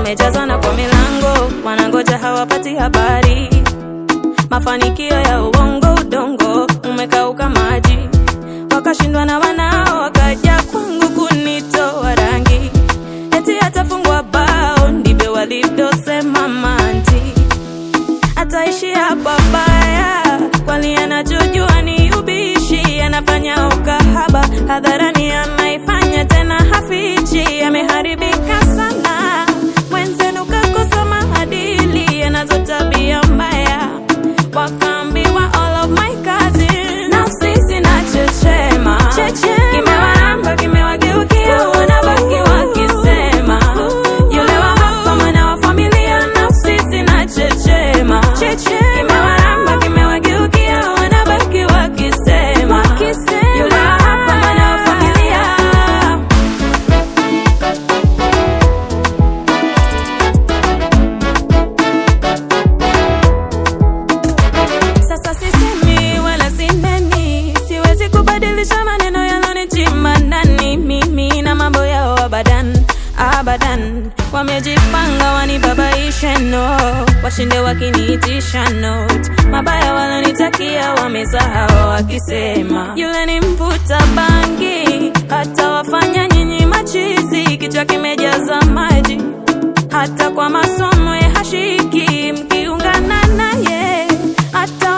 wamejazana kwa milango, wanangoja hawapati habari. Mafanikio ya uongo, udongo umekauka maji, wakashindwa na wanao, wakaja kwangu kunitoa rangi, eti atafungwa bao, ndivyo walivyosema manti ataishi hapa baya, kwani anachojua ni ubishi, anafanya ukahaba hadharani, anaifanya tena hafichi, ameharibika sana. Mwenzenu kakosa maadili, anazo tabia mbaya, wakaambiwa all of my cousins, na sisi na chechema kimewaramba, kimewageukia, wanabaki wakisema yule wa hapa mwana wa familia, na sisi na chechema kimewaramba, kimewageukia, wanabaki wakisema yule wa hapa mwana wa familia. Sasa sisemi wala sineni, siwezi kubadilisha maneno yalonichima ndani. Mimi na mambo yao abadan abadan, wamejipanga wanibabaishe, no washinde wakiniitisha note. Mabaya walonitakia wamesahau, wakisema yule ni mvuta bangi, hata wafanya nyinyi machizi, kichwa kimejaza maji hata kwa masomo ya hashiki, mkiungana naye hata